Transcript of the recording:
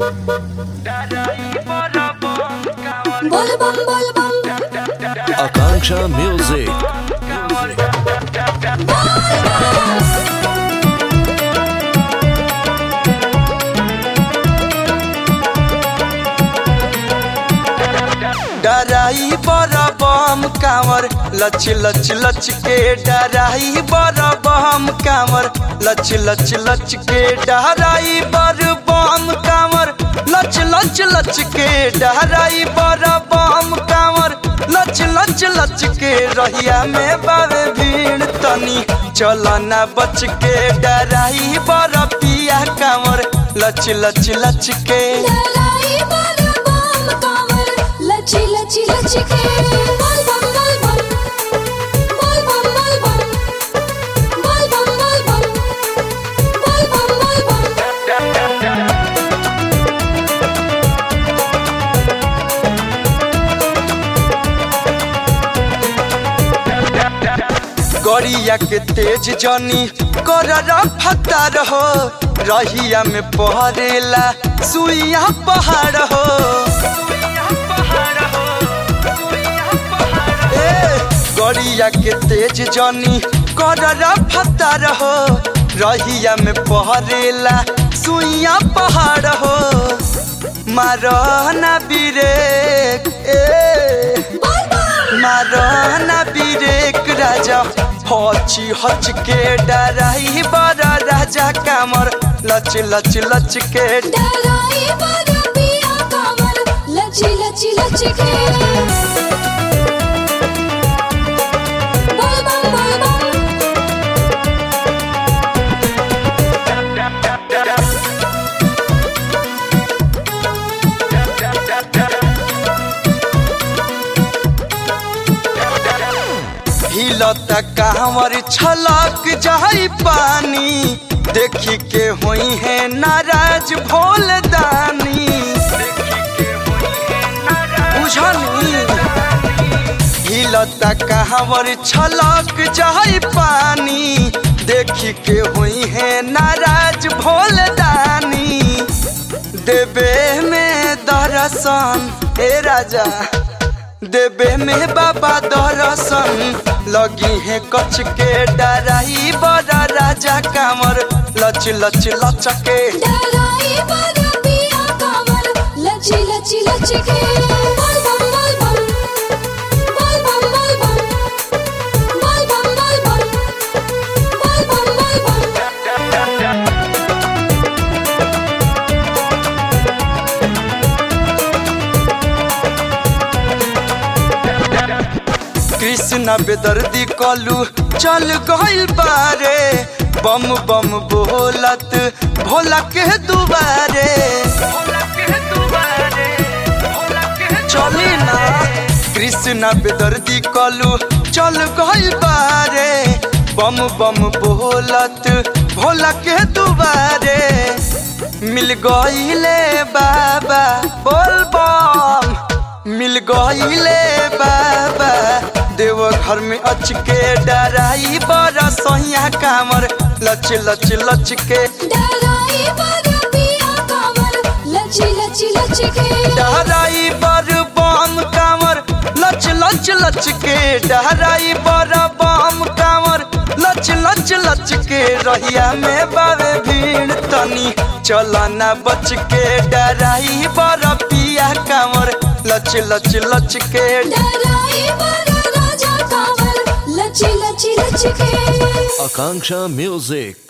बोल बम बोल बम Akanksha Music. डराई बड़ा बम कांवर लच लच लच के डराई बड़ा बम कांवर लच लच लच के डराई बड़ बम कांवर लच लच लच के डराई बड़ा बम कांवर लच लच लच के रहिया में बावे भीड़ तनी चल ना बच के डराई बड़ा पिया कांवर लच लच लच के ललाई बोल बम कांवर लची लची लची के बोल बम बोल बम बोल बम बोल बम बोल बम बोल बम बोल बम बोल बम गड़िया के तेज जनी कर फतार हो रहिया में पहरेला सुइया पहाड़ हो ए, गड़िया के तेज जनी कर फतार हो रहिया में पहरेला सुइया पहाड़ हो मारना बिरेक ए बोल बम मारना बिरेक राजा हची हच के डराई बड़ा राजा कामर लच लच लच के डराई बोल पिया कांवर लची लची लची के बोल बम बोल बम हिलता कांवर छलक जाई पानी देखी के हुई है नाराज भोल दानी बुझनी हिलता कांवर छलक जाई पानी देखी के हुई है नाराज भोल दानी देवे में दर्शन ए राजा देवे में बाबा दर्शन लगी है कच के डराई बड़ा राजा कांवर लच लच लच के डराई बोल पिया कांवर लची लची लची के बोल बम बोल बम बोल बम बोल बम बोल बम बोल बम बोल बम बोल बम कृष्ण बेदर्दी कलू चल गइल बारे बम बम बोलत भोला के दुबारे चली ना कृष्ण बेदर्दी कलू चल गइल बारे बम बम बोलत भोला के दुबारे मिल गइले बाबा बोल बम मिल गइले बाबा देव घर में अच के डराई बड़ा सहिया कामर लच लच लच के डराई बोल पिया कांवर लची लची लची के डराई बड़ बम कामर लच लच लच के डराई बड़ बम कामर लच लच लच के रहिया में बावे भीड़ तनी चल ना बच के डराई बड़ पिया कामर लच लच लच के डराई बोल राजा कांवर लची लची लची के Akanksha Music.